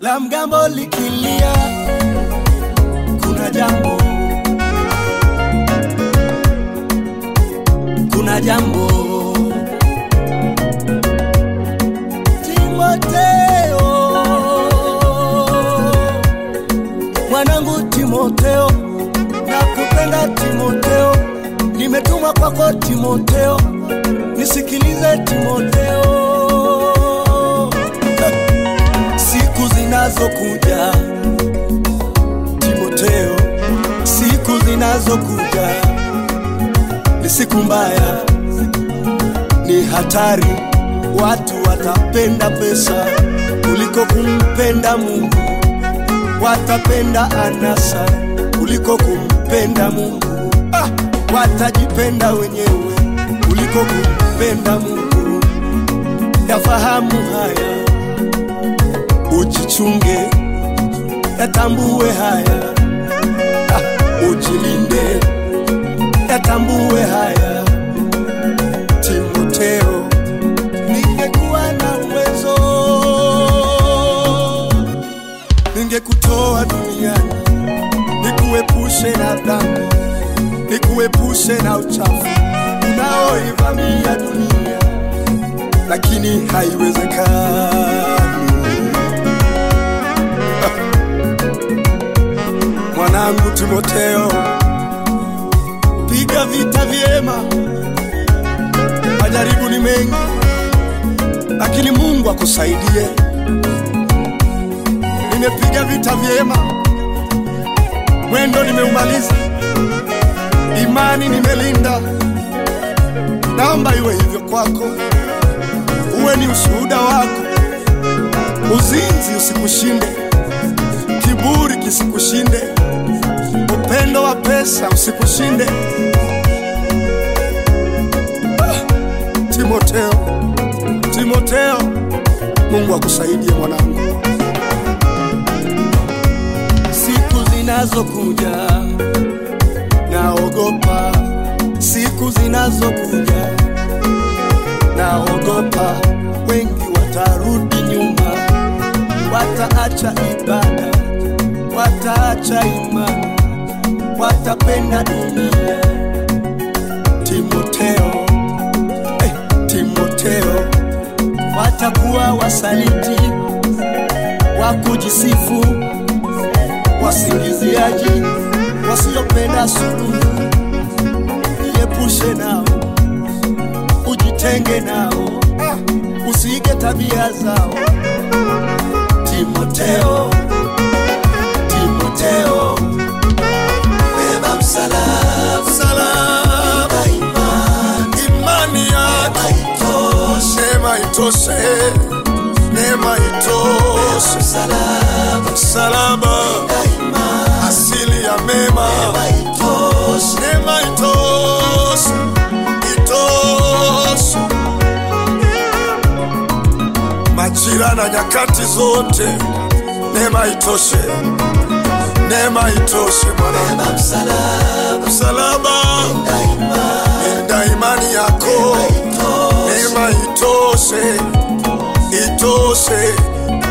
la mgambo likilia, kuna jambo, kuna jambo. Timoteo, mwanangu Timoteo, nakupenda Timoteo, nimetumwa kwako Timoteo, nisikilize Timoteo, siku zinazokuja Timoteo, siku zinazokuja ni siku mbaya, ni hatari. Watu watapenda pesa kuliko kumpenda Mungu, watapenda anasa kuliko kumpenda Mungu. Ah, watajipenda wenyewe kuliko kumpenda Mungu. Yafahamu haya, ujichunge, yatambue haya, ah, ujilinde, yatambue haya. Timoteo, ningekuwa na uwezo, ningekutoa duniani, nikuepushe na dhambi, nikuepushe na uchafu unaoivamia dunia, lakini haiwezekani. Mwanangu Timoteo, piga vita vyema. Majaribu ni mengi, lakini Mungu akusaidie. Nimepiga vita vyema, mwendo nimeumaliza, imani nimelinda. Naomba iwe hivyo kwako, uwe ni ushuhuda wako. Uzinzi usikushinde, kiburi kisikushinde, upendo wa pesa usikushinde. Timoteo, Timoteo, Mungu akusaidie mwanangu. Siku zinazokuja naogopa, siku zinazokuja naogopa, wengi watarudi nyuma, wataacha ibada, wataacha imani, watapenda dunia. Timoteo, eh, Timoteo, watakuwa wasaliti, wa kujisifu, wasingiziaji, wasiopenda suluhu. Jiepushe nao, ujitenge nao, usiige tabia zao. Timoteo, Timoteo, beba msalaba, msalaba, imani, imani yako neema itoshe, neema itoshe, msalaba, msalaba, asili ya mema, neema itoshe, itoshe, majira na nyakati zote, neema itoshe, neema itoshe Bwana, msalaba, linda imani yako, neema itoshe, itoshe,